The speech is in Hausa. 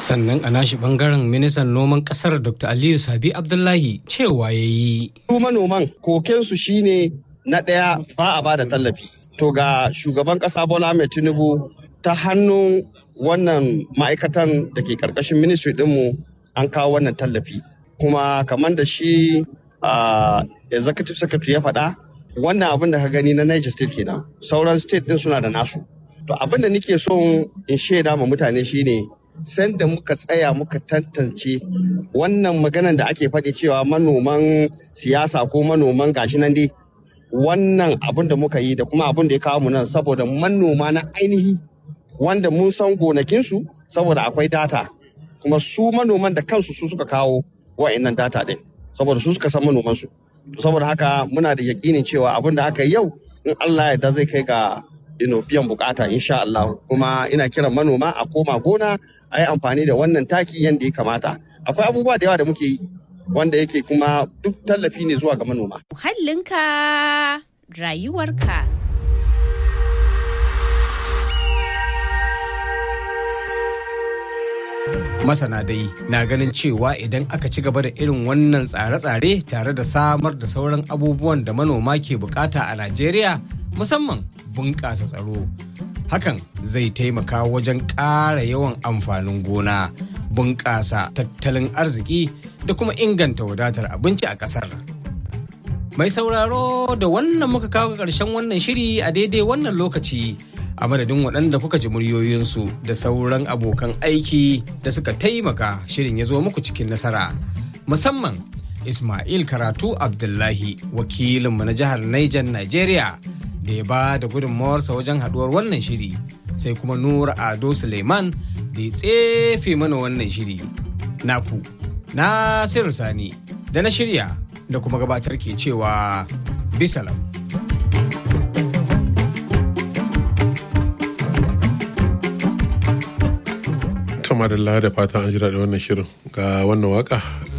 sannan a nashi bangaren ministan noman kasar dr aliyu sabi abdullahi cewa ya yi su manoman kokensu shine na ɗaya ba a ba da tallafi to ga shugaban ƙasa bola ahmed tinubu ta hannun wannan ma'aikatan da ke ƙarƙashin ministry ɗinmu an kawo wannan tallafi kuma kamar da shi executive secretary ya faɗa wannan abin da ka gani na niger state kenan sauran state ɗin suna da nasu to abin da nake son in shaida ma mutane shine sanda muka tsaya muka tantance wannan maganan da ake faɗi cewa manoman siyasa ko manoman gashi nan dai wannan abin da muka yi da kuma abin da ya kawo mu nan saboda manoma na ainihi wanda mun san gonakinsu saboda akwai data kuma su manoman da kansu su suka kawo wa'annan data ɗin saboda su suka san manomansu saboda haka muna da yakinin cewa abin da aka yi yau in Allah ya zai kai ga ino biyan bukata insha Allah kuma ina kiran manoma a koma gona a yi amfani da wannan taki yadda ya kamata akwai abubuwa da yawa da muke yi wanda yake kuma duk tallafi ne zuwa ga manoma muhallinka rayuwarka masana dai na ganin cewa idan aka ci gaba da irin wannan tsare-tsare tare da samar da sauran abubuwan da manoma ke bukata a najeriya musamman bunƙasa tsaro hakan zai taimaka wajen ƙara yawan amfanin gona bunƙasa tattalin arziki da kuma inganta wadatar abinci a ƙasar mai sauraro da wannan muka kawo ƙarshen wannan shiri a daidai wannan lokaci a madadin waɗanda kuka ji muryoyinsu da sauran abokan aiki da suka taimaka shirin ya zo muku cikin nasara musamman ismail karatu abdullahi wakilinmu na jihar niger nigeria da ya ba da gudunmawarsa wajen haduwar wannan shiri sai kuma nura ado suleiman da ya tsefe mana wannan shiri naku na sani da na shirya da kuma gabatar ke cewa bisalam madalla da fatan an jira da wannan shirin ga wannan waka